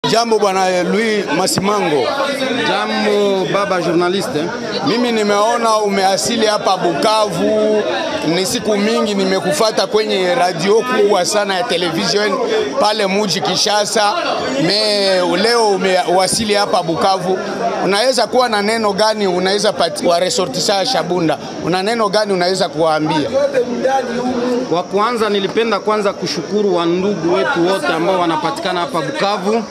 Jambo bwana Louis Masimango. Jambo baba journaliste. Mimi nimeona umeasili hapa Bukavu, ni siku mingi nimekufata kwenye radio kubwa sana ya television pale muji Kishasa. Me leo umewasili hapa Bukavu, unaweza kuwa na neno gani unaweza wa resortisa Shabunda, una neno gani unaweza kuwaambia? Kwa kwanza, nilipenda kwanza kushukuru wandugu wetu wote ambao wanapatikana hapa Bukavu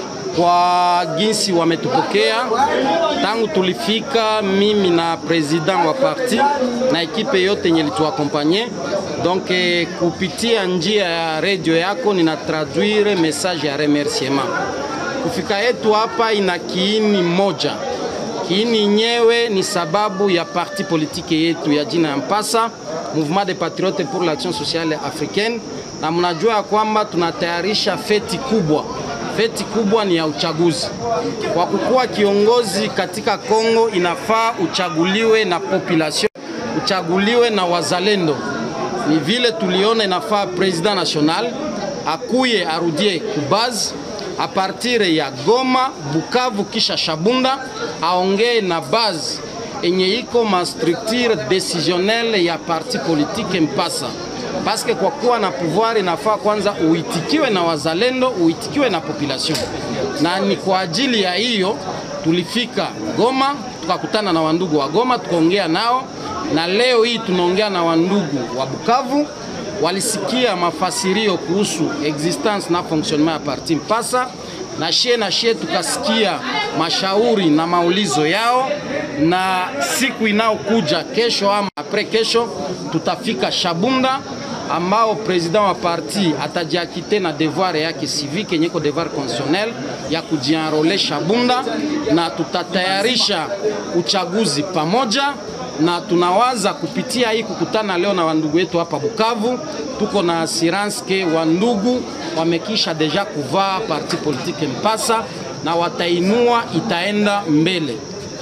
kwa jinsi wametupokea tangu tulifika, mimi na president wa parti na ekipe yote yenye lituakompanye. Donc eh, kupitia njia ya radio yako nina traduire message ya remerciement. Kufika yetu hapa ina kiini moja. Kiini nyewe ni sababu ya parti politike yetu ya jina ya Mpasa, Mouvement des Patriotes pour l'Action Sociale Africaine, na mnajua ya kwamba tunatayarisha feti kubwa feti kubwa ni ya uchaguzi. Kwa kukuwa kiongozi katika Kongo, inafaa uchaguliwe na population, uchaguliwe na wazalendo. Ni vile tuliona inafaa president national akuye arudie kubaz a partir ya Goma, Bukavu kisha Shabunda, aongee na base enye iko ma structure decisionnelle ya parti politique Mpasa paske kwa kuwa na pouvoir inafaa kwanza uitikiwe na wazalendo, uitikiwe na population, na ni kwa ajili ya hiyo tulifika Goma tukakutana na wandugu wa Goma tukaongea nao, na leo hii tunaongea na wandugu wa Bukavu. Walisikia mafasirio kuhusu existence na fonctionnement ya parti Mpasa na shie na shie tukasikia mashauri na maulizo yao, na siku inayokuja kesho ama apres kesho tutafika Shabunda ambao president wa parti atajiakite na devoir yake civique yenye ko devoir constitutionnel ya kujienrole Shabunda, na tutatayarisha uchaguzi pamoja na tunawaza kupitia hii kukutana leo na wandugu wetu hapa Bukavu, tuko na assurance ke wandugu wamekisha deja kuvaa parti politique Mpasa na watainua, itaenda mbele.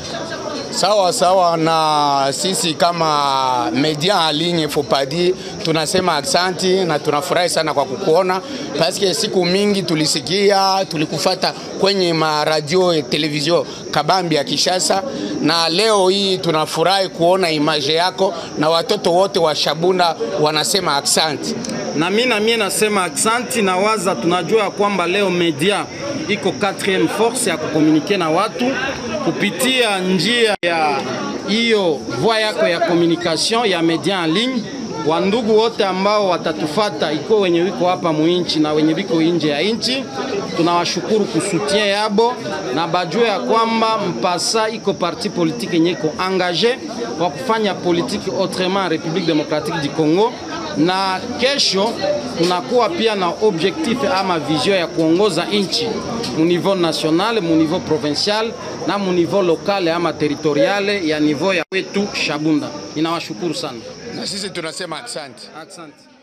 Sawa sawa, na sisi kama media en ligne Fopadi tunasema aksanti na tunafurahi sana kwa kukuona, paske siku mingi tulisikia tulikufata kwenye maradio televizio kabambi ya Kishasa, na leo hii tunafurahi kuona image yako na watoto wote wa Shabunda wanasema aksanti. Na mimi na mimi nasema aksanti, na waza tunajua kwamba leo media iko 4 force ya kukomunike na watu kupitia njia ya hiyo voie yako ya communication ya media en ligne. Wandugu wote ambao watatufata iko wenye wiko hapa muinchi na wenye wiko nje ya inchi, tunawashukuru kusutien yabo na bajue ya kwamba Mpasa iko parti politique yenye iko engage kwa kufanya politique autrement Republique Democratique du Congo na kesho tunakuwa pia na objectif ama vision ya kuongoza nchi mu niveau national, mu niveau provincial na mu niveau local ama territoriale ya niveau ya wetu Shabunda. Ninawashukuru sana. Na sisi tunasema asante. Asante.